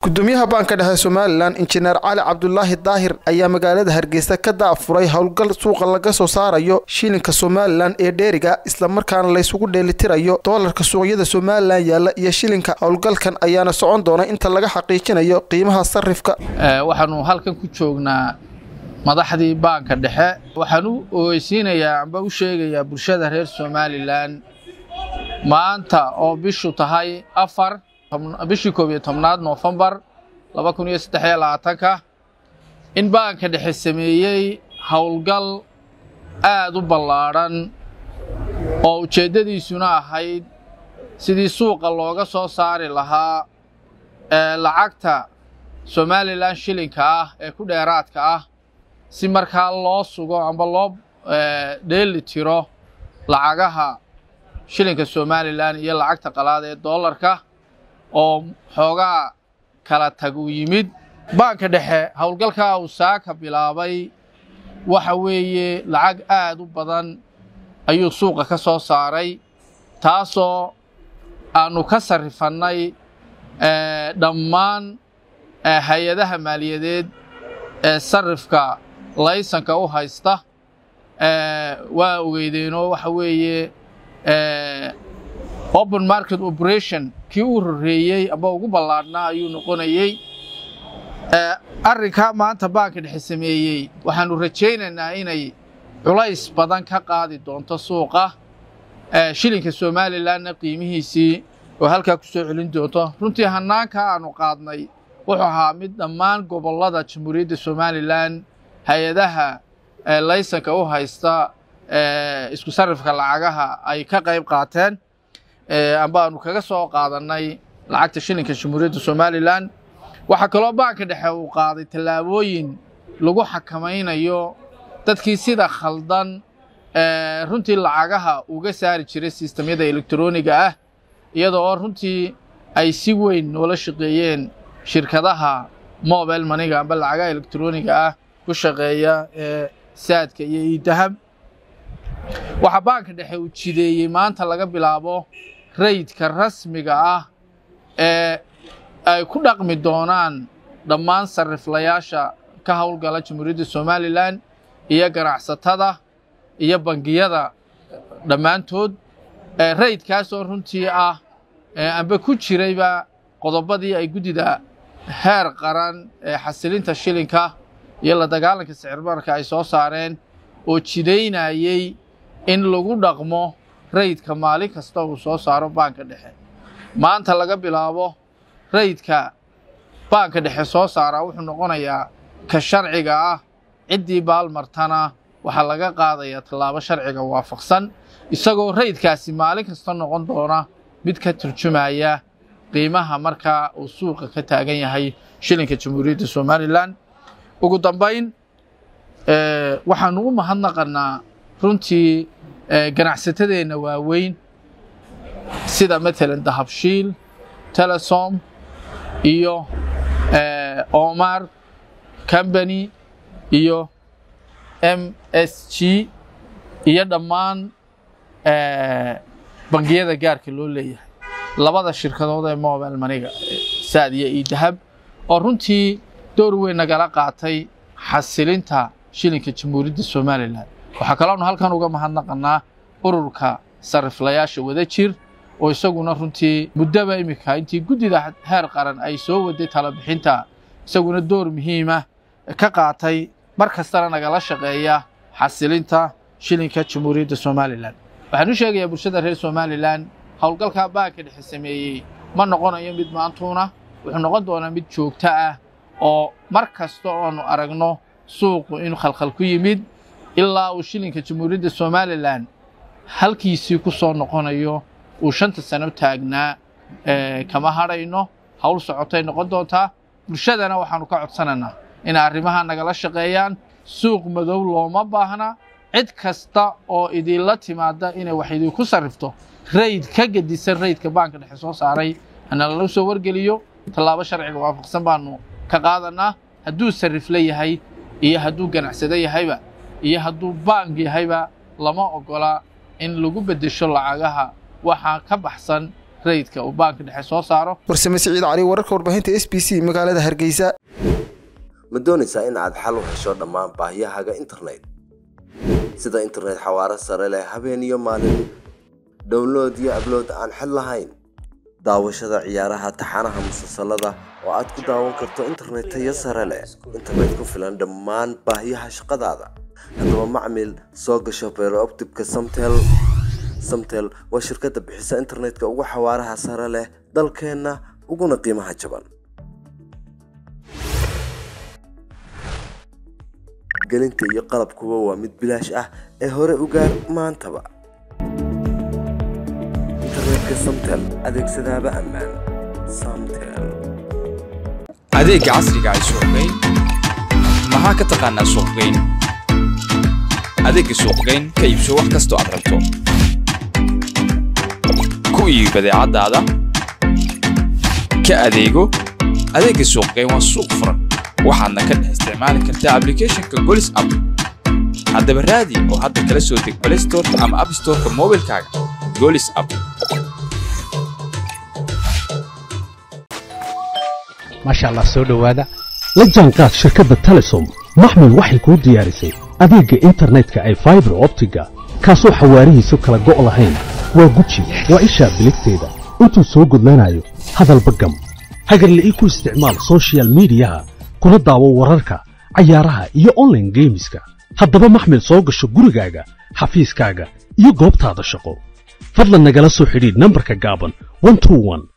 gudoomiyaha baanka dhexe somalilan injineer cali cabdulaahi daahir ayaa magaalada hargeysa ka daafuray howlgal suuqa laga soo saarayo shilinka somalilan ee dheeriga islamarkaana laysugu dheelitirayo doolarka suuqyada somalilan yaalla iyo shilinka howlgalkan ayaana socon doona inta laga xaqiijinayo qiimaha sarifka waxaanu halkan ku joognaa madaxdii baanka dhexe waxaan u ogeysiinayaa amba u sheegayaa bulshada reer somalilan maanta oo bishu tahay afar bishii koob iyo tobnaad noofembar laba kun iyo saddex iyo labaatanka in baanka dhexe sameeyey howlgal aad u ballaadhan oo ujeeddadiisuna ahayd sidii suuqa looga soo saari lahaa ee lacagta somalilan shilinka ah ee ku dheeraadka ah si markaa loo sugo amba loo dheeli tiro lacagaha shilinka somalilan iyo lacagta qalaad ee doolarka oo xoogaa kala tag uu yimid baanka dhexe howlgalkaa uu saaka bilaabay waxa weeye lacag aad u badan ayuu suuqa ka soo saaray taasoo aanu ka sarrifannay dhammaan hay-adaha maaliyadeed ee sarrifka laysanka u haysta waa ogeydeenoo waxa weeye open market operation kii uu horreeyey amba ugu ballaadhnaa ayuu noqonayey arrinkaa maanta baanka dhexe sameeyey waxaanu rajaynaynaa inay culays badan ka qaadi doonto suuqa shilinka somalilanna qiimihiisii oo halkaa ku soo celin doonto runtii hannaanka aanu qaadnay wuxuu ahaa mid dhammaan gobollada jamhuuriyadda somalilan hay-adaha laysanka u haysta isku sarrifka lacagaha ay ka qayb qaateen amba aanu kaga soo qaadannay lacagta shilinka jamhuuriyadda somalilan waxaa kaloo baanka dhexe uu qaaday tallaabooyin lagu xakamaynayo dadkii sida khaldan runtii lacagaha uga saari jiray sistamyada elektroniga ah iyadoo oo runtii ay si weyn noola shaqeeyeen shirkadaha mobile maniga amba lacagaha elektroniga ah ku shaqeeya ee saadka iyo iidahab waxaa baanka dhexe uu jideeyey maanta laga bilaabo raydka rasmiga ah ee ay ku dhaqmi doonaan dhammaan sarriflayaasha ka howlgala jamhuuriyadda somalilan iyo ganacsatada iyo bangiyada dhammaantood raydkaasoo runtii ah amba ku jirayba qodobadii ay guddida heer qaran ee xasilinta shilinka iyo la dagaalanka sicirbarka ay soo saareen oo jidaynayey in lagu dhaqmo raydka maalin kasta uu soo saaro baanka dhexe maanta laga bilaabo raydka baanka dhexe soo saaraa wuxuu noqonayaa ka sharciga ah ciddii baalmartana waxaa laga qaadayaa tallaabo sharciga waafaqsan isagoo raydkaasi maalin kasta noqon doona mid ka turjumaya qiimaha markaa uu suuqa ka taagan yahay shilinka jamhuuriyadda somalilan ugu dambayn waxaanu u mahadnaqannaa runtii ganacsatadeenna waaweyn sida matalan dahabshiil telesom iyo omar combany iyo m s g iyo dhammaan bangiyada gaarka loo leeyahay labada shirkadood ee mobile maniga saad iyo iidahab oo runtii door weyn nagala qaatay xasilinta shilinka jamhuuriyadda somalilan waxaa kaloonu halkan uga mahadnaqannaa ururka sarriflayaasha wada jir oo isaguna runtii muddaba iminka intii guddida heer qaran ay soo waday talabixinta isaguna door muhiima ka qaatay mar kastana nagala shaqeeya xasilinta shilinka jamhuuriyadda somalilan waxaan u sheegayaa bulshada reer somalilan howlgalkaa baanka dhexe sameeyey ma noqonayo mid maantuuna wuxuu noqon doonaa mid joogto ah oo mar kasta oonu aragno suuqu inuu khalkhal ku yimid ilaa uu shilinka jamhuuriyadda somalilan halkiisii ku soo noqonayo uu shanta sano taagnaa kama hadhayno howl socotay noqon doontaa bulshadana waxaanu ka codsanaynaa inay arrimaha nagala shaqeeyaan suuq madow looma baahna cid kasta oo idinla timaada inay wax idinku sarrifto rayd ka gedisan raydka baanka dhexe soo saaray hana lala soo wargeliyo tallaabo sharciga waafaqsan baanu ka qaadanaa hadduu sarrifla yahay iyo hadduu ganacsado yahayba iyo hadduu baank yahayba lama ogola in lagu beddesho lacagaha waxaa ka baxsan rayidka uu baanka dhexe soo saaro warsame siciid cali wararka warbaahinta s b c magaalada hargeysa ma doonaysaa in aad xal u hesho dhammaan baahiyahaaga internet sida internet xawaaro sare leh habeen iyo maalin download iyo ablood aan xid lahayn daawashada ciyaaraha taxanaha musalsalada oo aad ku daawan karto internet tayo sare leh internet ku filan dhammaan baahiyaha shaqadaada haddaba macmil soo gasho beerooptibka samtel samtel waa shirkadda bixisa internetka ugu xawaaraha sare leh dalkeenna uguna qiimaha jaban gelinta iyo qalabkuba waa mid bilaash ah ee hore u gaar maantaba internetka samtel adeegsadaaba ammaan samtel adeegga casriga ay suuqgeyn maxaa ka taqaanaa suuqgeyn adeegga suuqgeyn ka iibso wax kastoo aad rabto ku iibi badeecadaada ka adeego adeegga suuqgeyn waa suuq furan waxaadna ka dhex isticmaali kartaa ablicathonka golis app haddaba raadi oo hadda kala soo deg play storeka ama app storeka moobilkaaga golis app maasha allah soo dhowaada la jaanqaad shirkadda telesom maxmil waxay kuu diyaarisay adeegga internetka ay faibar optiga kaasoo xawaarihiisu kala go' lahayn waa guji waa ishaa biligteeda intuu soo gudlanayo hadalba gam hagarla'ii ku isticmaal soshiyal miidiyaha kuna daawo wararka cayaaraha iyo onlaine geemiska haddaba maxmil soo gasho gurigaaga xafiiskaaga iyo goobtaada shaqo fadlan nagala soo xidhiidh nambarka gaaban